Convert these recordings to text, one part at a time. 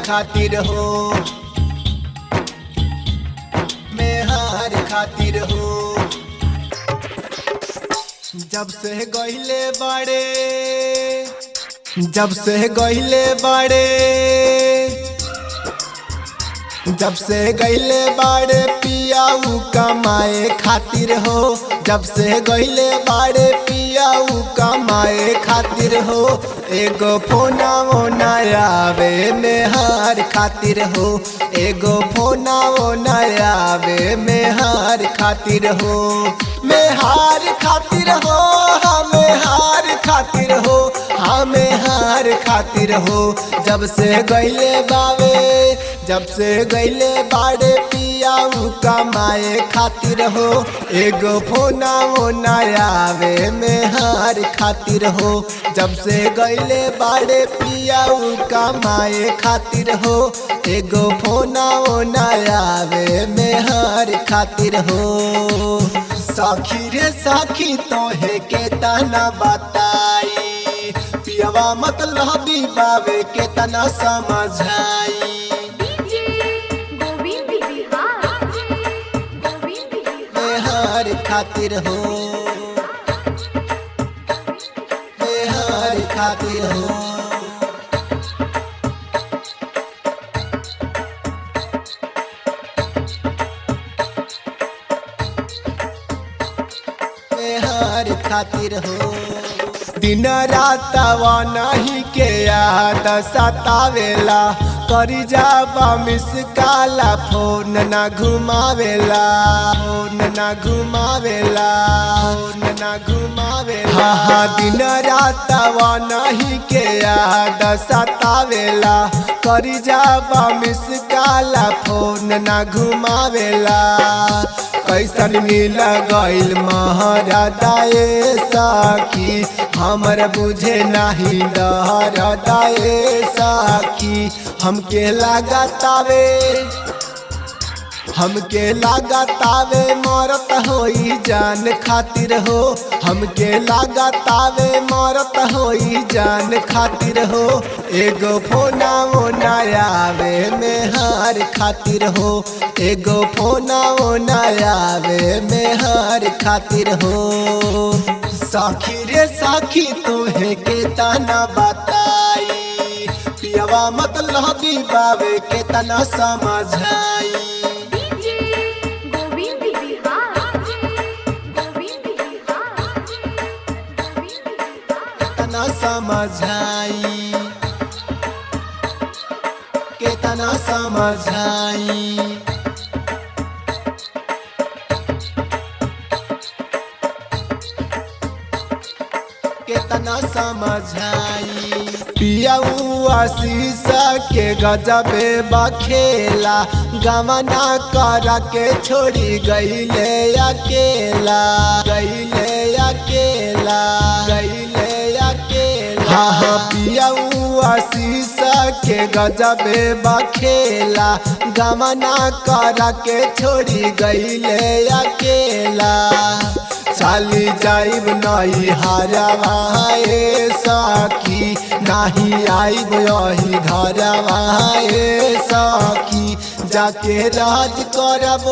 खातिर हो मेहार खातिर हो जब से गहिले बाड़े जब से गहिले बाड़े जब से गईले बाड़े पियाऊ कमाए खातिर हो जब से गईले बाड़े पियाऊ कमाए खातिर हो एगो फोना ओना आवे मेहार खातिर हो एगो फोना ओना आवे मेहार खातिर हो मेहार खातिर हो हमें हार खातिर हो हमें हार खातिर हो जब से गईले बावे जब से गईले बाड़े पियाऊ कमाए खातिर हो एगो फोना ओना आवे में हार खातिर हो जब से गईले बाड़े पियाऊ कमाए खातिर हो एगो फोना ओना आवे में हार खातिर हो साखी रे साखी तोहे के तना बताई पियवा मतलब बावे के तना समझाई डीजे गोविंद बिहार गोविंद बिहार बेहार खातिर हो बेहार खातिर हो बेहार खातिर हो दिन रात नहीं के याद सतावेला करी जाबा मिस काला फोन ना घुमावेला फोन ना घुमावेला फोन ना घुमावेला हाँ हाँ दिन रात नहीं के याद सतावेला करी जाबा मिस काला फोन ना घुमावेला कैसन मिल गईल महरदाए साखी हमर बुझे नहीं डरदाए साखी हमके लागतावे हमके लागतावे मरत होई जान खातिर हो हमके लागतावे मरत होई जान खातिर हो एगो फोना ओना आवे में हार खातिर हो एगो फोना ओना आवे में हार खातिर हो साखी रे साखी तोहे के तना बताई पियवा मतलब बावे के तना समझाई डीजे गोविंद बिहार गोविंद बिहार गोविंद बिहार केतना समझाई केतना समझाई केतना समझाई पियाऊ आशीष के गजबे बखेला गमना कर के छोड़ी गईले अकेला गईले अकेला गईले अकेला हाँ हाँ पियाऊ आशीष के गजबे बखेला गमना कर के छोड़ी गईले अकेला चाली जाइब नहीं हरवाए सखी नहीं आइब यही घरवाए सखी जाके राज करब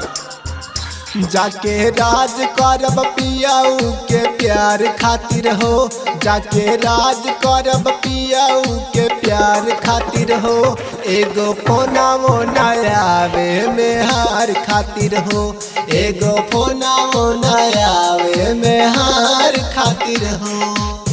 जाके राज करब पियाऊ के प्यार खातिर हो जाके राज करब पियाऊ के प्यार खातिर हो एगो फोना मोना आवे में हार खातिर हो एगो फोना मोना आवे में हार खातिर हो